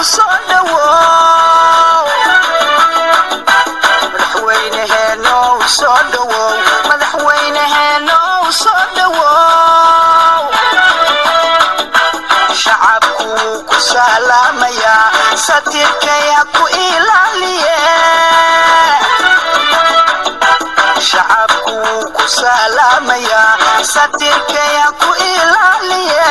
soo dhowow madaxweyneheenow soo dhowow madaxweyneheenow soo dhowow shacabku ku salaamayaa satirkaya ku ilaaliye shacabku ku salaamayaa satirkaya ku ilaaliye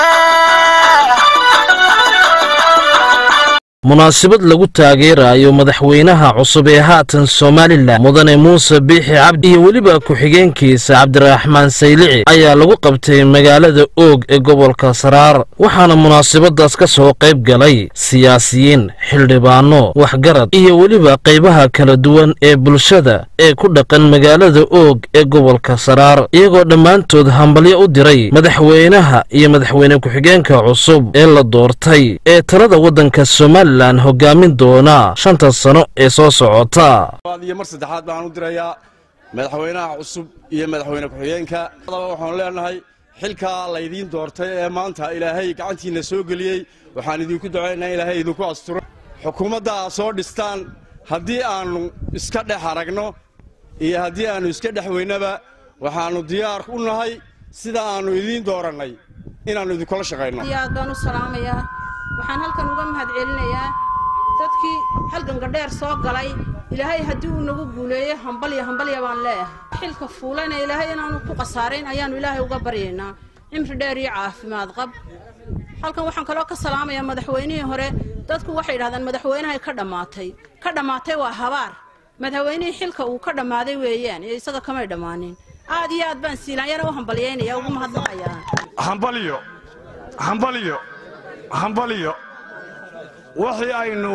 munaasabad lagu taageerayo madaxweynaha cusub ee haatan somalilan mudane muuse biixi cabdi iyo weliba ku-xigeenkiisa cabdiraxmaan saylici ayaa lagu qabtay magaalada oog ee gobolka saraar waxaana munaasabadaas ka soo qayb galay siyaasiyiin xildhibaano waxgarad iyo weliba qaybaha kala duwan ee bulshada ee ku dhaqan magaalada oog ee gobolka saraar iyagoo dhammaantood hambalyo u diray madaxweynaha iyo madaxweyne ku-xigeenka cusub ee la doortay ee talada waddanka somalilan hogaamin doona shanta sano ee soo socota iyo mar saddexaad baan u dirayaa madaxweynaha cusub iyo madaxweyne ku-xigeenka adaba waxaanu leenahay xilkaa laydiin doortay ee maanta ilaahay gacantiinna soo geliyey waxaan idinku ducaynaa ilaahay idinku asturo xukuumadda aad soo dhistaan haddii aannu iska dhex aragno iyo haddii aannu iska dhex weynaba waxaannu diyaar u nahay sida aannu idiin doorannay inaannu idinkula shaqayno aad baan u salaamayaa waxaan halkan uga mahad celinayaa dadkii halganka dheer soo galay ilaahay haddii uu nagu guuleeyo hambalya hambalya baan leeyahay xilka fuulayna ilaahay inaanu ku khasaarayn ayaannu ilaahay uga baryaynaa cimri dheer iyo caafimaad qab halkan waxaan kaloo ka salaamayaa madaxweynihii hore dadku waxay yidhahdaan madaxweynahay ka dhammaatay ka dhammaatay waa habaar madaxweynihii xilka uu ka dhammaaday weeyaan iyo isaga kamay dhammaanin aad iyo aad baan siilaanyana u hambalyaynaya ugu mahadnaqayaa hambalyo hambalyo hambalyo wixii aynu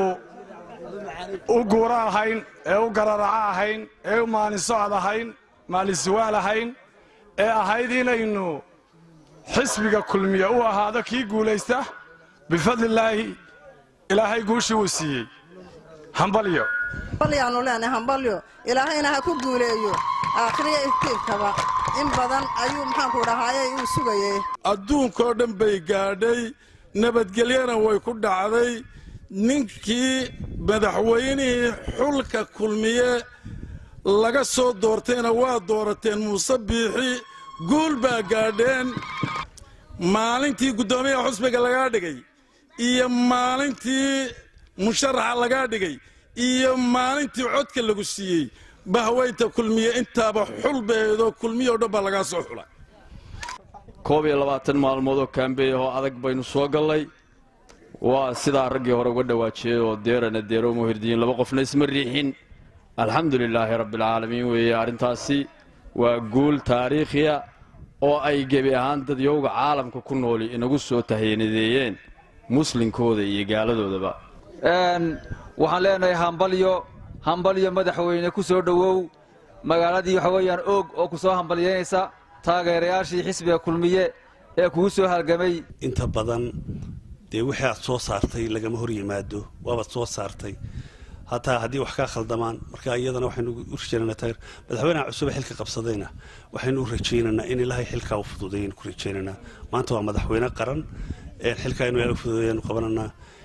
u guura ahayn ee u gararaca ahayn ee u maalinsocod ahayn maalinsiwaal ahayn ee ahayd inaynu xisbiga kulmiya u ahaado kii guulaysta bifadlilaahi ilaahay guushii uu siiyey hambalyo hambalyaannu leenahay hambalyo ilaahayna ha ku guuleeyo aakhiriya iftiinkaba in badan ayuu maxaanku dhahaayey uu sugayey adduunkoo dhan bay gaadhay nabadgelyana way ku dhacday ninkii madaxweynihii xulka kulmiye laga soo doortayna waa doorateen muuse biixi guul baa gaadheen maalintii guddoomiyaha xusbiga lagaa dhigay iyo maalintii musharaxa lagaa dhigay iyo maalintii codka lagu siiyey bahweynta kulmiye intaaba xul baheedoo kulmiye o dhan baa lagaa soo xulay koob iyo labaatan maalmood oo kaambeey ahoo adag baynu soo gallay waa sidaa raggii hore uga dhawaajiyey oo deerana deero muhirdiyiin laba qofna isma riixin alxamdu lilaahi rabbialcaalamiin weeye arrintaasi waa guul taariikhiya oo ay gebi ahaan dadyowga caalamka ku nooli inagu soo tahyaanadeeyeen muslinkooda iyo gaaladoodaba waxaan leenahay hambalyo hambalyo madaxweyne ku soo dhowow magaaladii waxa weeyaan oog oo ku soo hambalyaynaysa taageerayaashii xisbiga kulmiye ee kugu soo halgamay inta badan dee wixii aad soo saartay lagama hor yimaado waabaad soo saartay hataa haddii wax kaa khaldamaan marka iyadana waxaynu u rajaynanaa taageer madaxweynaha cusube xilka qabsadayna waxaynu u rajaynaynaa in ilaahay xilkaa u fududeeyaynu ku rajaynaynaa maanta waa madaxweyne qaran xilkaa inu ilaahay u fududeeyaynu qabananaa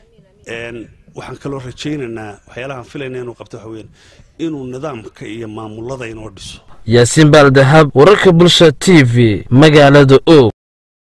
waxaan kaloo rajaynaynaa waxyaalahaan filayna inuu qabto waxa weyaan inuu nidaamka iyo maamulada inoo dhiso yaasiin baaldahab wararka bulsha t v magaalada oog